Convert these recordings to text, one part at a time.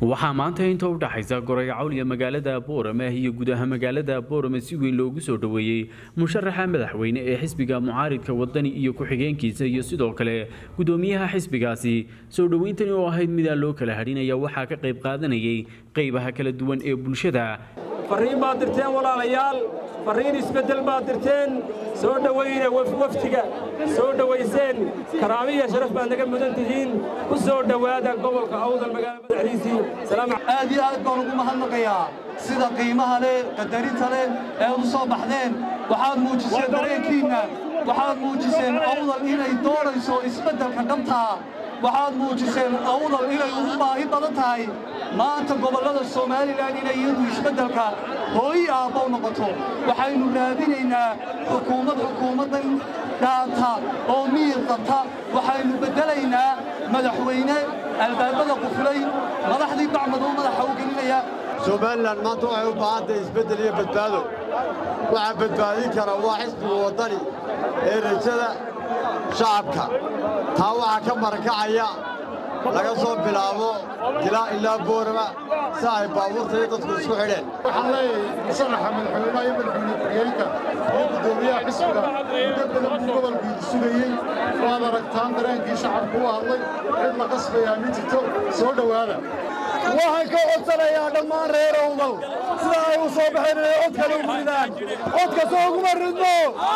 waxaa maanta inta u dhaxaysa goray cawliya magaalada boorame iyo gudaha magaalada boorame si weyn loogu soo dhoweeyey musharaxa madaxweyne ee xisbiga mucaaridka wadani iyo ku-xigeenkiisa iyo sidoo kale gudoomiyaha xisbigaasi soo dhoweyntani oo ahayd midaan loo kala hadhinaya waxaa ka qayb qaadanayay qaybaha kala duwan ee bulshada farriin baad dirteen walaalayaal farriin isbeddel baad dirteen soo dhowayna wafdiga soo dhowayseen karaamiya sharaf baad naga mudan tihiin ku soo dhowaada gobolka awdal magaalada madaxdiisii aad iyo aad baan ugu mahadnaqayaa sida qiimaha leh qadarinta leh ee u soo baxdeen waxaad muujiseen dareenkiinna waxaad muujiseen awdal inay doonayso isbeddelka dhabtaa waxaad muujiseen awdal inay ugu baahi badan tahay maanta gobollada somalilan inay iyadu isbeddelka hooyi aabbow noqoto waxaynu raadinaynaa xukuumad xukuumaddan dhaanta oo miyir qabta waxaynu beddelaynaa madaxweyne albaabada quflay madaxdii bacmaduu madaxa u gelinaya somalilan maanta waxay u baahantahay isbeddel iyo badbaado waxaa badbaadin kara waa xisbiga waddani ee rajada shacabka taa waxaa ka marakacaya laga soo bilaabo dilaa ilaa boorama si ay baabuurta iyo dadku isku xidheen waxaan leeyahay musanaxa madaxweynaha iyo madaxweyne ku-xigeenka iyo guddoomiyaha xisbiga muddo badan buu gobolkiidu sugayey waad aragtaan dareenkii shacabku u hadlay cid la qasbayaa ma jirto soo dhowaada waxaan ka codsanayaa dhammaan reer owdal sida ay u soo baxeen inay cod kale ugu ridaan codkasoo uguma ridno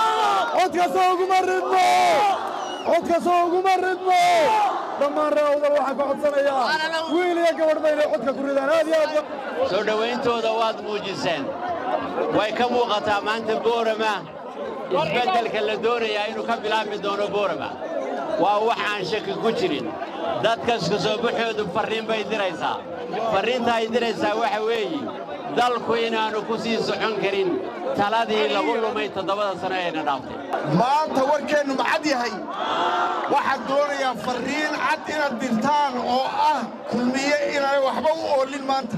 codkasoo uguma ridno codkasoo uguma ridno dhammaan reer owdal waxaan ka codsanayaa wiil iyo gabadhba inay codka ku ridaan aad iyo aad soo dhowayntooda waad muujiseen way ka muuqataa maanta boorama isbeddelka la doonayaa inuu ka bilaabmi doono boorama waa wax aan shaki ku jirin dadkaska soo baxoodu farriin bay diraysaa farriinta ay diraysaa waxa weeye dalku inaannu ku sii socon karin taladii lagu lumay toddobada sano eena dhaaftay maanta warkeennu macad yahay waxaad doonayaa farriin cad inaad dirtaan oo ah kulmiye inaanay waxba u oolin maanta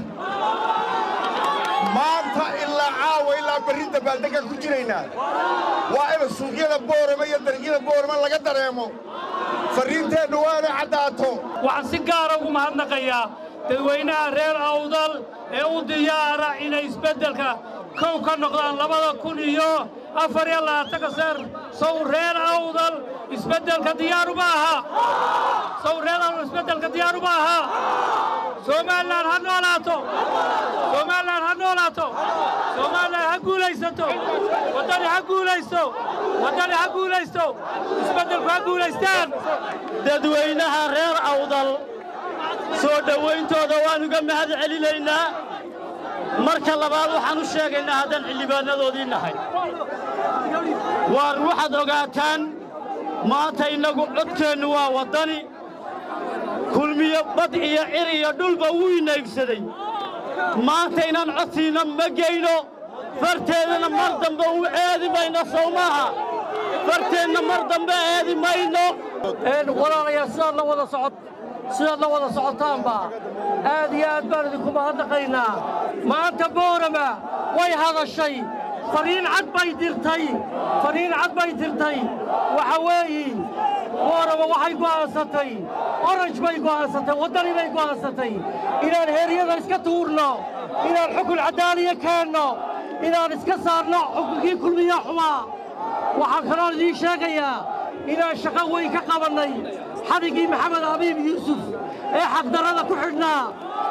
maanta ilaa caawa ilaa berri dabaaldeggaan ku jiraynaa waa ina suuqyada boorama iyo dargyada boorama laga dareemo farriinteennu waa inay caddaato waxaan si gaara ugu mahadnaqayaa dadweynaha reer awdal ee u diyaara inay isbeddelka kow ka noqdaan labada kun iyo afar iyo labaatanka seer sow reer awdal isbeddelka diyaaruma aha sow reer awdal isbeddelka diyaaruma aha somalilan ha noolaato somalilan ha noolaato somalilan ha guulaysato waddani ha guulaysto waddani ha guulaysto isbeddelku ha guulaystaan dadweynaha reer awdal soo dhowayntooda waan uga mahad celinaynaa marka labaad waxaan u sheegaynaa haddaan xildhibaannadoodii nahay waar waxaad ogaataan maanta innagu codkeennu waa waddani kulmiyo bad iyo cir iyo dhulba wuu inaygsaday maanta inaan codsiinna ma geyno farteedana mar dambe u eedi mayno sow maaha farteenna mar dambe eedi mayno walaalayaal sidaad la wada socod sidaad la wada socotaanba aad iyo aad baan idinku mahadnaqaynaa maanta boorama way hadashay fariin cad bay dirtay fariin cad bay dirtay waxa weeyi boorama waxay go'aansatay oranj bay go'aansatay waddani bay go'aansatay inaan heeryada iska tuurno inaan xukun caddaaliya keenno inaan iska saarno xukunkii kulmiya xumaa waxaan kaloon idiin sheegayaa inaan shaqo weyn ka qabannay xadigii maxamed abiib yuusuf ee xaqdarrada ku xidhnaa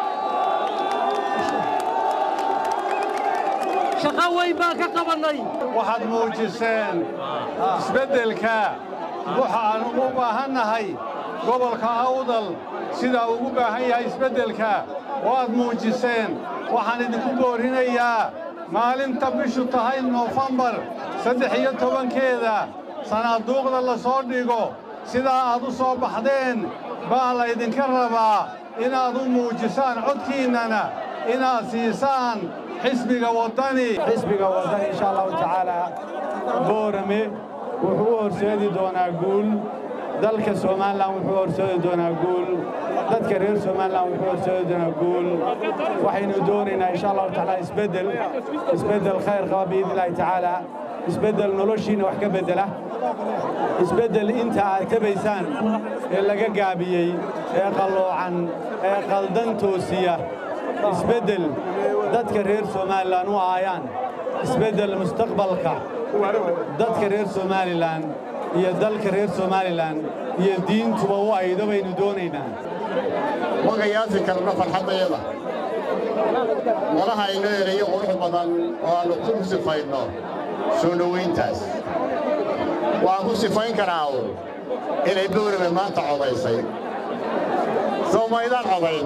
shaqo weyn baan ka qabannay waxaad muujiseen isbeddelka waxa aan ugu baahannahay gobolka awdal sidaa ugu baahan yahay isbeddelka waad muujiseen waxaan idinku boorinayaa maalinta bishu tahay noofembar saddex iyo tobankeeda sanaaduuqda la soo dhigo sidaa aad u soo baxdeen baa laydinka rabaa inaad u muujisaan codkiinnana inaad siisaan xisbiga waddani xisbiga waddani insha allahu tacaalaa boorame wuxuu u horseedi doonaa guul dalka somalilan wuxuu horseedi doonaa guul dadka reer somalilan wuxuu horseedi doonaa guul waxaynu doonaynaa insha allahu tacaala isbeddel isbeddel khayr qaba biidni illaahi tacaala isbeddel noloshiinna wax ka beddela isbeddel inta aad tabaysaan ee laga gaabiyey ee qalloocan ee qaldan toosiya isbeddel dadka reer somalilan u aayaan isbeddel mustaqbalka dadka reer somalilan iyo dalka reer somalilan iyo diintuba u aydo baynu doonaynaa ma qiyaasi karno farxaddayada malaha inoo erayo qurux badan oo aannu ku sifayno soo dhowayntaas waxaan ku sifayn karaa uun inay bowrame maanta codaysay soo maydaan codayn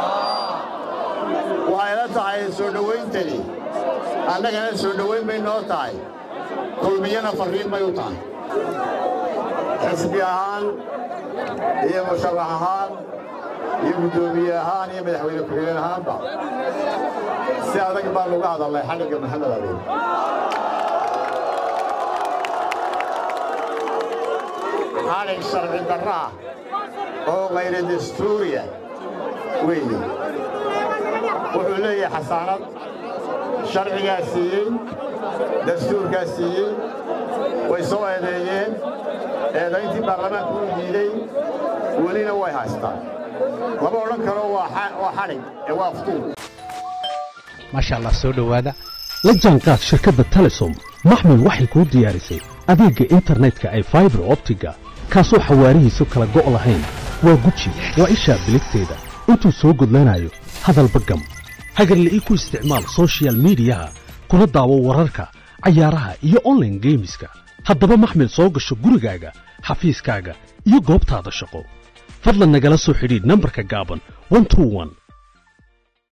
waxay la tahay soo dhowayntani annagana soo dhowayn bay noo tahay kulmiyana farriin bay u tahay xisbi ahaan iyo musharax ahaan iyo guddoomiye ahaan iyo madaxweyne ku-xigeen ahaanba si adag baan uga hadalnay xadhigga maxamed abiin xadhig sharci darra ah oo kayra dastuuriya weeye wuxuu leeyahay xasaanad sharcigaa siiyey dastuurkaa siiyey way soo eedeeyeen eedayntii baarlamaanku u diiday welina way haystaan lama odhan karo waa xadhig ee waa aftuun maasha allah soo dhowaada la jaanqaad shirkadda telesom maxmil waxay kuu diyaarisay adeegga internetka ay faibar optiga kaasoo xawaarihiisu kala go' lahayn waa guji waa ishaa biligteeda intuu soo gudlanayo hadalba gam hagarle ii ku isticmaal sochial midiyaha kuna daawo wararka cayaaraha iyo onlaine geemiska haddaba maxmil soo gasho gurigaaga xafiiskaaga iyo goobtaada shaqo fadlan nagala soo xidhiidh nambarka gaaban